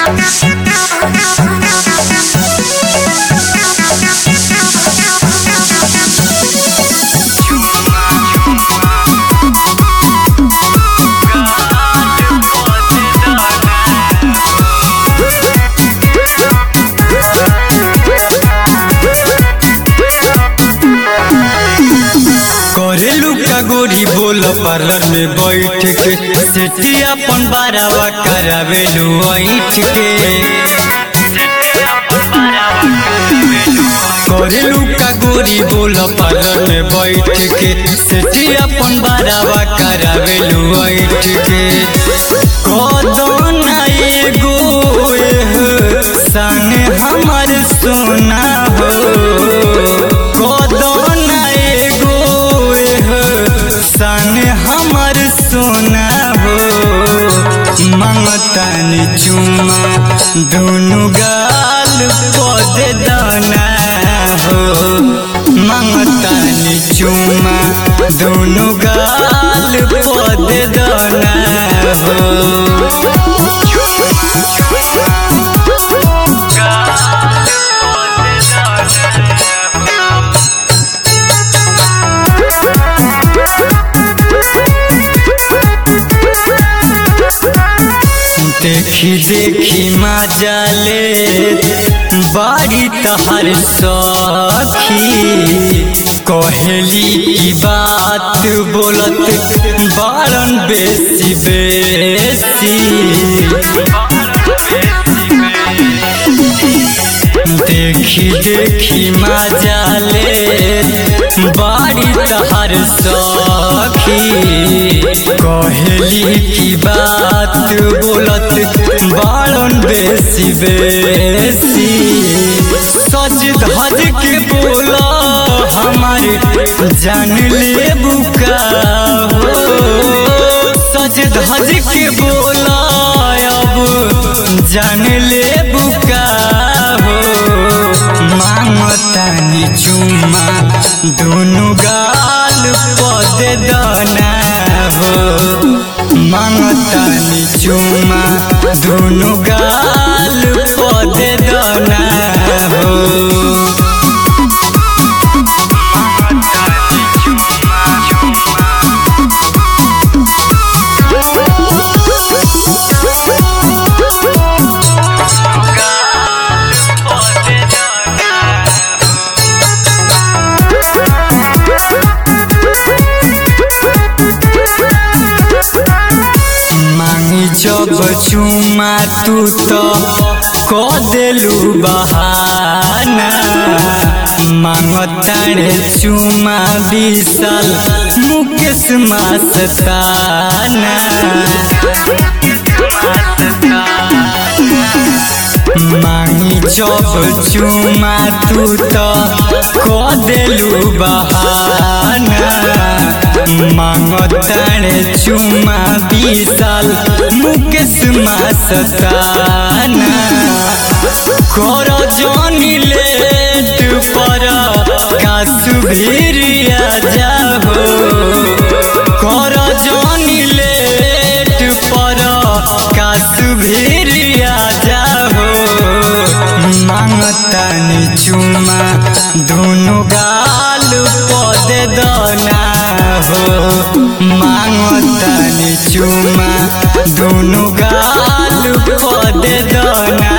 करेलू का गोरी बोल पार्लर में बैठ के सेठी अपन बारावा करावेलू ऐठ के करेलू का गोरी बोल पार्लर में बैठ के सेठी अपन बारावा करावेलू ऐठ के कदन एगो एह सन हमर सोना हो कदन एगो एह सन हमर सोना हो मंगतनी चुमा दुनु गाल पद दाना हो मंगतनी चुमा दुनु गाल पद दाना हो देखी देखी मजा ले बारी तहर सखी कहेली की बात बोलत बारन बेसी बेसी देखी देखी मजा ले बारी तहर सखी कहेली की बात बोलत बारन बेसी बेसी सच धज के बोला हमारे जान ले बुका हो सच धज के बोला अब जान ले बुका हो मांगतानी चुमा दोनों गाल पद दाना हो मांगतानी चुमा दोनों गाल पद दाना हो मांगी जब चुमा तू तो क देलू बहाना मांगतारे चुमा बिसल मुकेश मस्ताना मांगी जब चुमा तू तो क देलू बहाना मांगतारे चुमा बिसल मुकेश मस्ताना कर जनी लेट पर कासु भिरिया जाहो कर जनी लेट पर कासु भिरिया जाहो मांगतानी चुमा दोनों गाल पद दना हो मांगतानी चुमा दोनों गाल पद दना